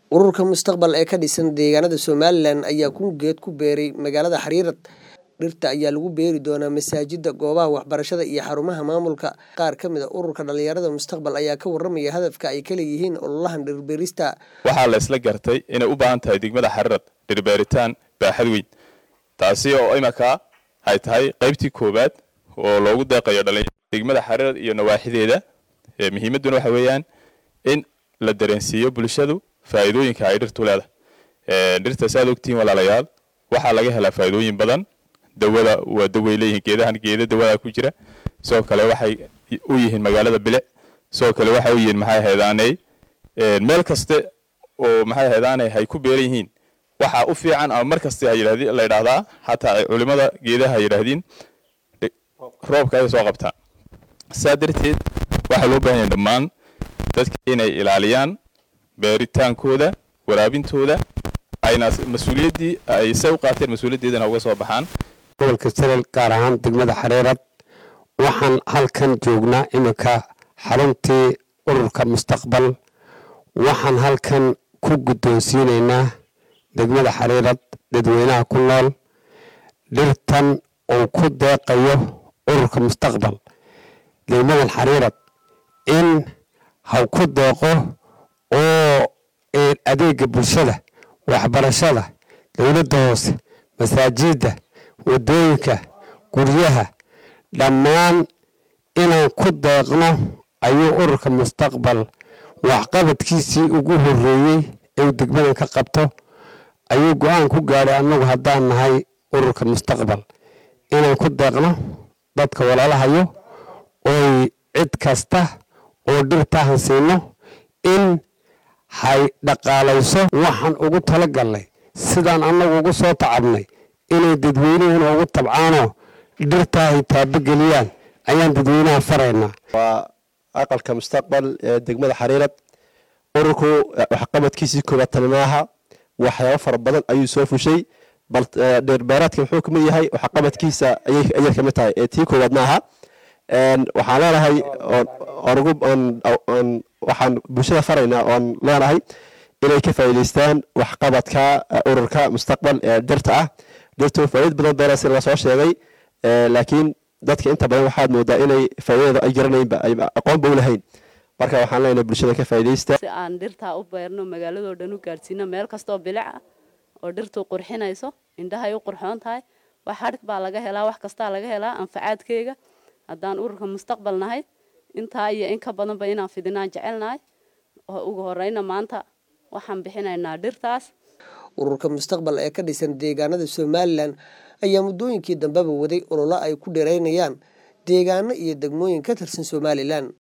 ururka mustaqbal ee ka dhisan deegaanada somalilan ayaa kun geed ku beeray magaalada xariirad dhirta ayaa lagu beeri doonaa masaajida goobaha waxbarashada iyo xarumaha maamulka qaar ka mid a ururka dhalinyarada mustaqbal ayaa ka waramaya hadafka ay ka leeyihiin ololahan dhirbeerista waxaa la isla gartay inay u baahan tahay degmada xariirad dhirbeeritaan baaxad weyn taasi oo imanka ay tahay qaybtii koowaad oo loogu deeqayo degmada xariirad iyo nawaaxideeda muhiimadduna waxa weeyaan in la dareensiiyo bulshadu faa'iidooyinka ay dhirtu leedahay dhirta si aad ogtihiin walaalayaal waxaa laga helaa faa'iidooyin badan dawada waa daway leeyihiin geedahan geeda dawada ku jira sidoo kale waxay u yihiin magaalada bilic sidoo kale waxay u yihiin maxay haydaanay meel kaste oo maxay haydaanay hay ku beeran yihiin waxaa u fiican ama mar kaste la yidhaahdaa xataa culimada geedaha ay yidhaahdiin roobka ay soo qabtaa saa darteed waxaa loo baahan yahay dhammaan dadka inay ilaaliyaan beeritaankooda waraabintooda ayna mas-uuliyaddii ay se u qaateen mas-uuliyaddeedana uga soo baxaan gobolka salel gaar ahaan degmada xariirad waxaan halkan joognaa iminka xaruntii ururka mustaqbal waxaan halkan ku guddoonsiinaynaa degmada xariirad dadweynaha ku nool dhirtan uu ku deeqayo ururka mustaqbal degmadan xariirad in haw ku deeqo oo adeega bulshada waxbarashada dowladda hoose masaajidda waddooyinka guryaha dhammaan inaan ku deeqno ayuu ururka mustaqbal waxqabadkiisii ugu horreeyey eeu degmadan ka qabto ayuu go-aan ku gaadhay annagu haddaan nahay ururka mustaqbal inaan ku deeqno dadka walaalahayo oy cid kasta oo dhirtaahan siino in hay dhaqaalayso waxaan ugu tala galnay sidaan annagu ugu soo tacabnay inay dadweynuhuna ugu tabcaanoo dhirtaa ay taabogeliyaan ayaan dadweynaha faraynaa waa aqalka mustaqbal ee degmada xariirad ururku waxqabadkiisii koobaad tani maaha waxyaabo fara badan ayuu soo fushay bal dheerbeeraadka muxuu kamid yahay waxqabadkiisa ayay kamid tahay ee tii koowaad maaha waxaan leenahay waxaan bulshada faraynaa oon leenahay inay ka faa'iidaystaan waxqabadka ururka mustaqbal ee dhirta ah dhirtu faa'iid badan beela si laga soo sheegay laakiin dadka inta badan waxaad moodaa inay faa'iidada ay garanaynba ay aqoonba u lahayn marka waxaan leenahay bulshada ka faa'iidaysta si aan dhirtaa u beerno magaaladoo dhan u gaadhsiino meel kastoo bilic ah oo dhirtu qurxinayso indhahay u qurxoon tahay wax hadhig baa laga helaa wax kastaa laga helaa anfacaadkeyga haddaan ururka mustaqbal nahay intaa iyo in ka badanba inaan fidinaan jecelnahay oo ugu horeyna maanta waxaan bixinaynaa dhirtaas ururka mustaqbal ee ka dhisan deegaanada somalilan ayaa muddooyinkii dambeba waday ololo ay ku dheeraynayaan deegaano iyo degmooyin ka tirsan somalilan